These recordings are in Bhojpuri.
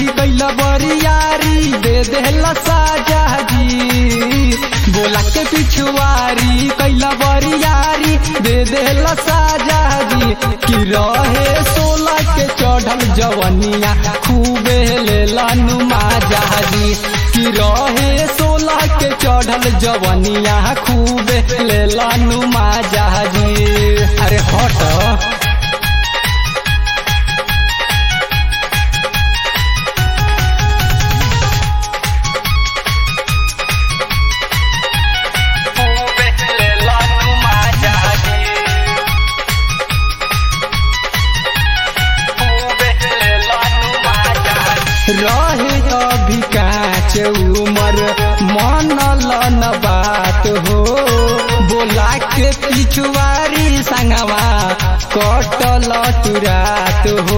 कैला बरियारी दे देला साजा जी बोला के पिछुआरी कैला बरियारी दे देला साजा जी कि रहे सोला के चढ़ल जवनिया खूबे लेला नुमा जहाजी कि रहे सोला के चढ़ल जवनिया खूबे लेला नुमा जहाजी अरे हट खूबे लेला नुमा जहाजी रहे अभी काच उमर मनल न बात हो बोला के पिछुआरी संगवा कटल तुरात हो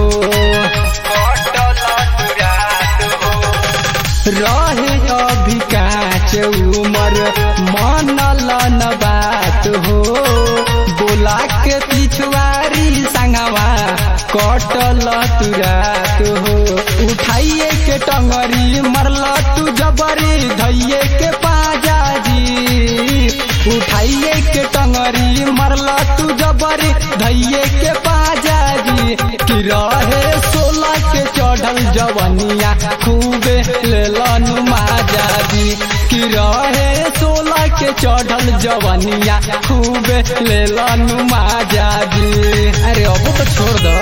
रहे अभी काच उमर मनल न बात हो बोला के पिछुआरी संगवा कटल तुरात हो उठाइए के टंगरी मरल तू जबरी धैये के पाजा जी उठाइए के टंगरी मरल तू जबरी धैये के पाजा जी कि रहे सोला के चढ़ल जवनिया खूबे लेलन माजा जी कि रहे सोला के चढ़ल जवनिया खूबे लेलन माजा जी अरे अब तो छोड़ दो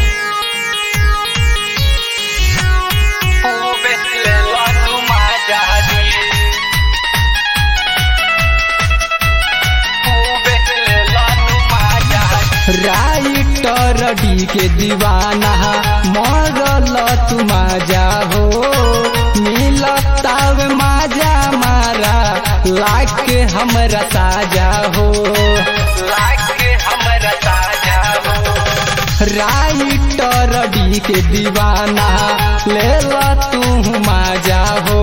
खूबे लेलन माजा जी राइटर डी के दीवाना मरल तू माजा हो मिलताव माजा मारा लाग के हमरा ताजा हो लाग के हमरा ताजा हो राइटर डी के दीवाना लेला तू माजा हो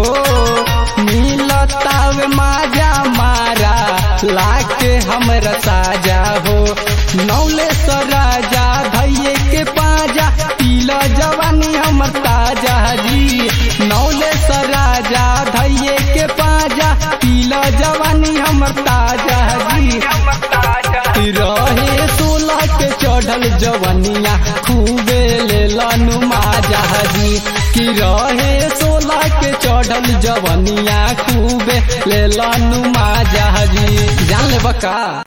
मिलताव माजा मारा लाग के हमरा ताजा हो नौले राजा धैये के पाजा पीला जवानी हमर ताजा जी नौले राजा धैये के पाजा पीला जवानी हमर ताजा जी रहे सोलह के चढ़ल जवनिया खूबे लेलन माजा जी कि रहे सोलह के चढ़ल जवनिया खूबे लेलन माजा जी जान ले बका